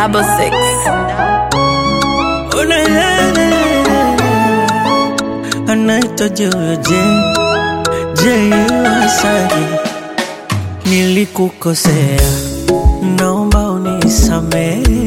double six. Oh, na, na, na, na. anaitwa Joje J Wasani, nilikukosea, naomba unisamehe,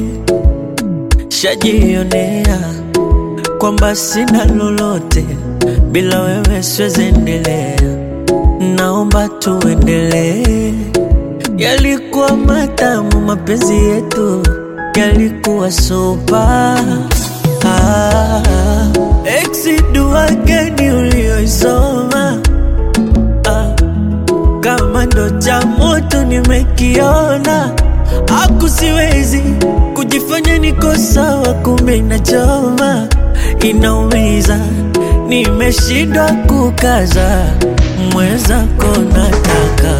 shajionea kwamba sina lolote bila wewe, siwezi endelea, naomba tuendelee. Yalikuwa matamu mapenzi yetu, yalikuwa sopa ah, ex dua gani ulioisoma ah, kama ndo cha moto nimekiona, aku siwezi kujifanya niko sawa, kumbe inachoma, inaumiza, nimeshindwa kukaza, mwenzako nataka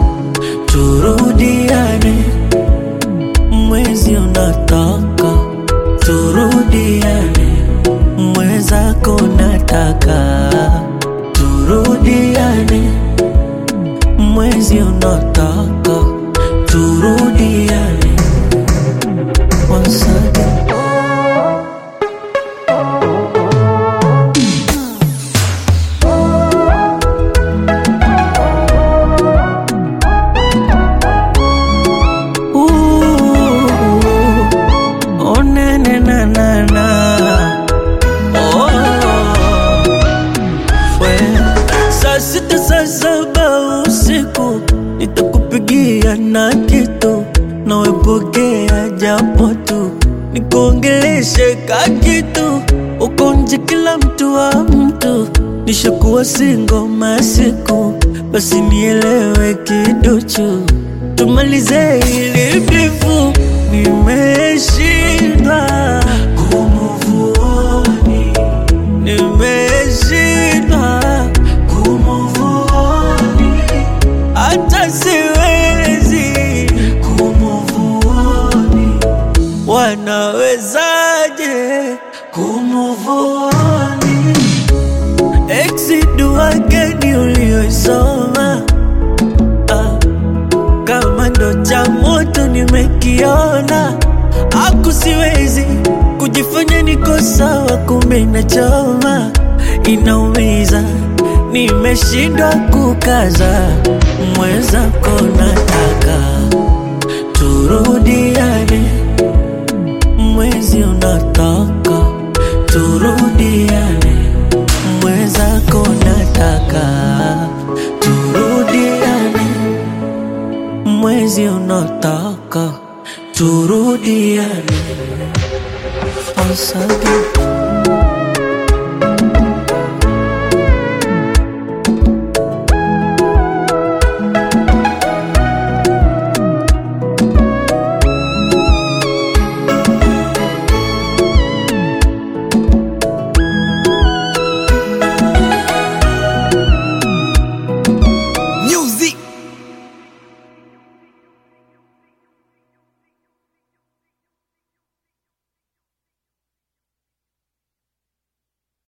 turudiane, mwezi unataka turudiane, mwenzako nataka turudiane, mwezi unataka turudiane. Once again. Ooh, oh, na, na, na, na, na. Oh, we. Saa sita saa saba usiku nitakupigia na kitu nawepokea japo tu nikuongeleshe ka kitu uko nje kila mtu wa mtu nishakuwa singo masiku basi nielewe kiduchu tumalize ili bifu nimeshindwa kumuvuoni nimeshindwa kumuvuoni hata siwezi kumuvuoni wanawezaje kumuvuoni ex dua gani ulioisoma ah, kama ndo cha moto nimekiona, aku siwezi kujifanya niko sawa, kumbe inachoma, inaumiza, nimeshindwa kukaza, mwenzako nataka turudiane, mwezi unataka turudiane, mwenzako nataka turudiane mwezi unataka turudiane. Once again.